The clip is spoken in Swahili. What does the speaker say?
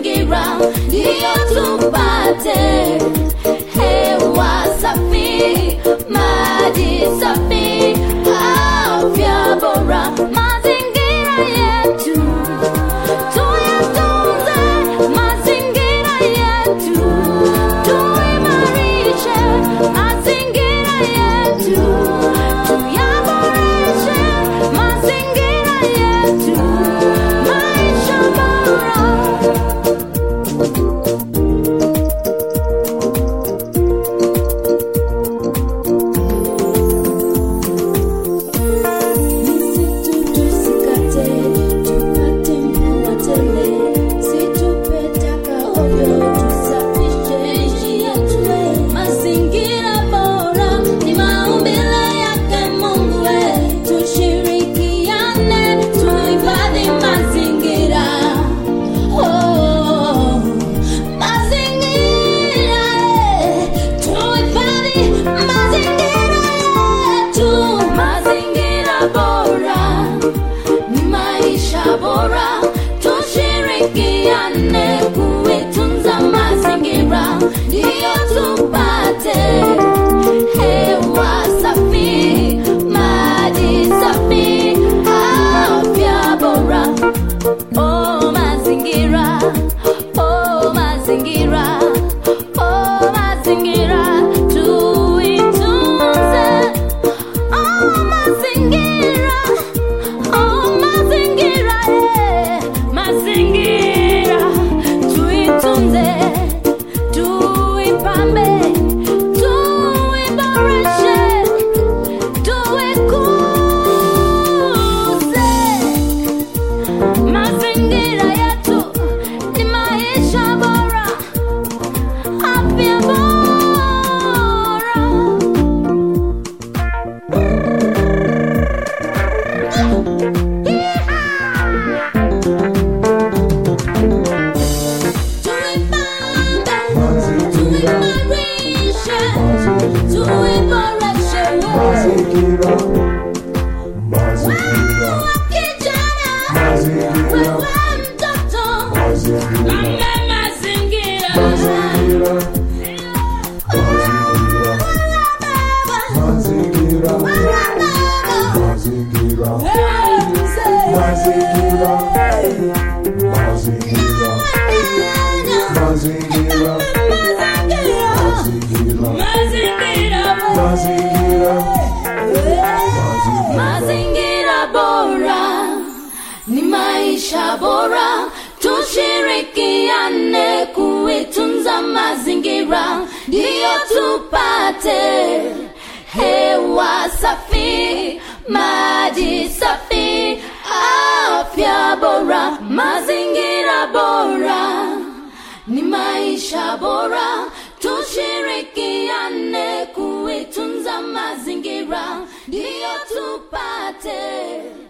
mazingira ndiyo tupate hewa safi, maji safi, afya bora. Mazingira yetu tuyatunze, mazingira yetu tuimarishe, mazingira yetu tuyaboreshe, mazingira yetu maisha bora. Misitu tusikate, tupate mvua tele. Situpe taka ovyo, tusafishe njia tule. Mazingira bora ni maumbile yake Mungu. Tushirikiane, tuhifadhi mazingira. Oh, mazingira, eh, tuhifadhi mazingira yetu. Mazingira bora ni maisha bora, tushirikiane kuitunza mazingira, ndiyo tupate hewa safi, maji safi, afya bora. Oh mazingira, oh mazingira, oh mazingira, tuitunze. Oh mazingira, oh mazingira, eh, mazingira, tuitunze, tuipambe, tuiboreshe, tuikuze. Mazingira yetu ni maisha bora, afya bora. Tuipande, tuimarishe, tuiboreshe. Mazingira, mazingira, Wewe kijana, mazingira, wewe mtoto, mazingira, mama mazingira. mazingira, mazingira, mazingira, Wewe baba, mazingira, wewe mzee, mazingira, mazingira, mazingira. mazingira, Mazingira, mazingira, mazingira bora ni maisha bora, tushirikiane kuitunza mazingira, ndiyo tupate hewa safi, maji safi, afya bora. Mazingira bora ni maisha bora, tushirikiane kuitunza mazingira, ndiyo tupate